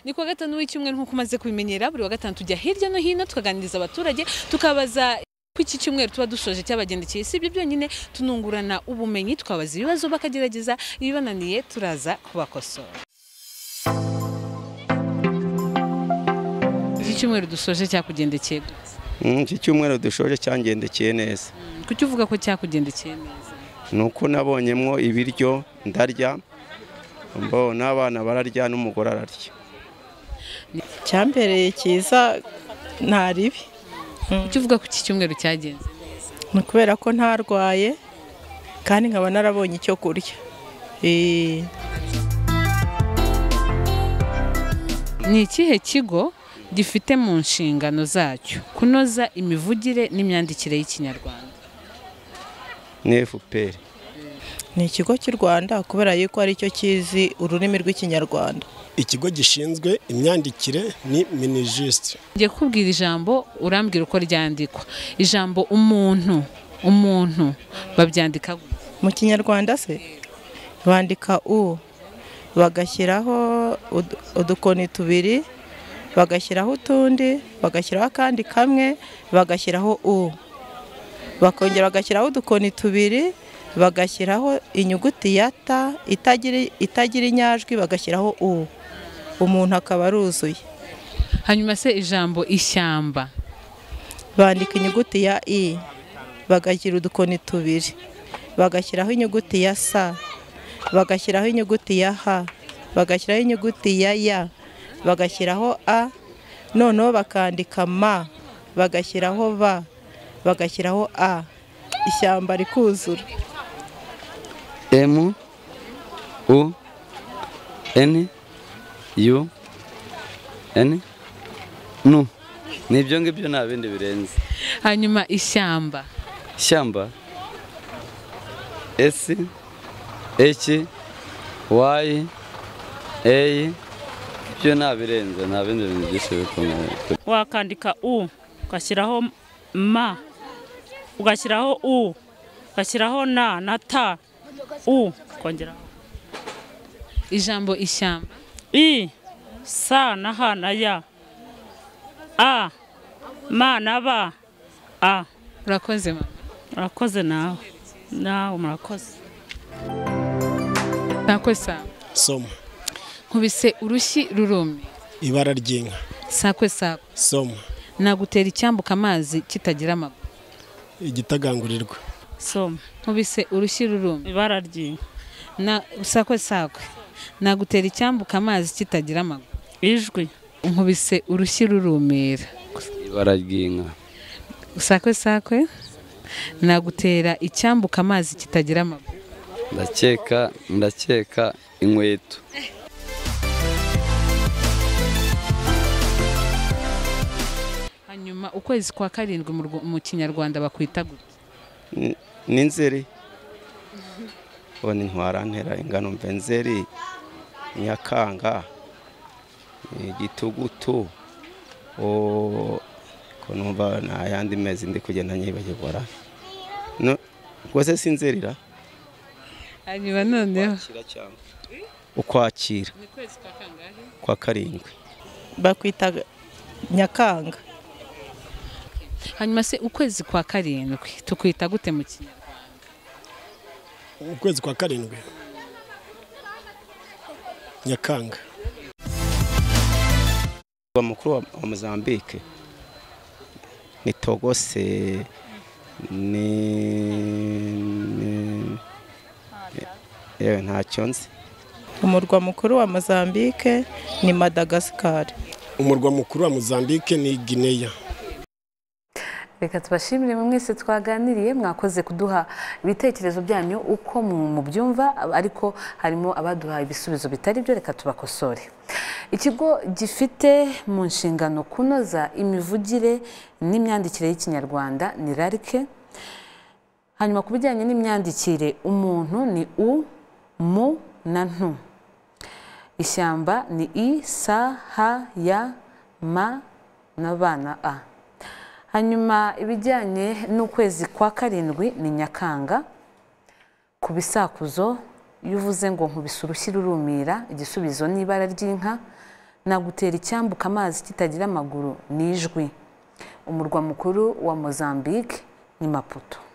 ni kuwa gatanu w'icyumweru nk'uko umaze kubimenyera buri wa gatanu tujya hirya no hino tukaganiriza abaturage tukabaza ko iki cyumweru tuba dushoje cyabagendekeye si ibyo byonyine tunungurana ubumenyi tukabaza ibibazo bakagerageza ibibananiye turaza kubakosora iki cyumweru dusoje cyakugendekeye gute? Mm, iki cyumweru dushoje cyangendekeye neza kuki uvuga ko cyakugendekeye neza ni uko nabonyemwo ibiryo ndarya mbo n'abana bararya n'umugore ararya icyambereye cyiza nta ribi kuki uvuga ko iki cyumweru cyagenze ni ukubera ko ntarwaye kandi nkaba narabonye icyo kurya Eh, ni ikihe kigo gifite mu nshingano zacyo kunoza imivugire n'imyandikire y'ikinyarwanda ni fpr ni ikigo cy'u rwanda kubera yuko ari cyo kizi ururimi rw'ikinyarwanda ikigo gishinzwe imyandikire ni minijisite ngiye kukubwira ijambo urambwira uko ryandikwa ijambo umuntu umuntu babyandika gute? mu kinyarwanda se bandika u bagashyiraho ud- udukoni tubiri bagashyiraho utundi bagashyiraho akandi kamwe bagashyiraho u bakongera bagashyiraho udukoni tubiri bagashyiraho inyuguti ya ta itagira itagira inyajwi bagashyiraho u umuntu akaba aruzuye hanyuma se ijambo ishyamba bandika inyuguti ya i bagashyira udukoni tubiri bagashyiraho inyuguti ya sa bagashyiraho inyuguti ya h bagashyiraho inyuguti ya ya bagashyiraho a noneho bakandika ma bagashyiraho ba bagashyiraho a ishyamba rikuzura M U N U N nu ni ibyo ngibyo nta bindi birenze hanyuma ishyamba ishyamba S H Y A ibyo nta birenze nta bindi bintu byinshi bikomeye wakandika u ugashyiraho ma ugashyiraho u ugashyiraho na na ta u ukongeraho ijambo ishyamba i sa na h na ya a ma na ba a urakoze mama murakoze nawe nawe murakoze sako sawa soma nkubise urushyi rurumye ibara ry'inka sakwe sako soma nagutera icyambuka amazi kitagira amaguru igitagangurirwa soma nkubise urushyi rurumye ibara ry'inka na sakwe sakwe nagutera icyambuka amazi kitagira amaguru ijwi nkubise urushyi rurumira ibara ry'inka sakwe sakwe nagutera icyambuka amazi kitagira amaguru ndakeka ndakeka inkweto hanyuma ukwezi kwa karindwi mu Rw- mu kinyarwanda bakwita gute Ni- ni nzeri ni ntwarantera ingano mve nzeri nyakanga eh, gitugutu o- ko numva nta yandi mezi ndi kugenda nyibagirwa No, rwose si nzeri ra hanyuma noneho ukwakira kwa karindwi bakwita nyakanga hanyuma se ukwezi kwa karindwi tukwita gute mu kinyarwanda ukwezi kwa karindwi nyakanga wa mukuru wa wa Mozambique ni Togose ni ni- yewe ntacyo nzi umurwa mukuru wa mozambique ni madagasikari umurwa mukuru wa mozambique ni gineya reka tubashimire mwe mwese twaganiriye mwakoze kuduha ibitekerezo byanyu uko mu- mubyumva ariko harimo abaduha ibisubizo bitari byo reka tubakosore ikigo gifite mu nshingano kunoza imivugire n'imyandikire y'ikinyarwanda ni rarike hanyuma ku bijyanye n'imyandikire umuntu ni u mu na ntu ishyamba ni i sa ha ya ma na ba na a hanyuma ibijyanye n'ukwezi kwa karindwi ni nyakanga ku bisakuzo iyo uvuze ngo nkubise urushyi rurumira igisubizo ni ibara ry'inka nagutera icyambuka amazi kitagira amaguru ni ijwi umurwa mukuru wa mozambique ni maputo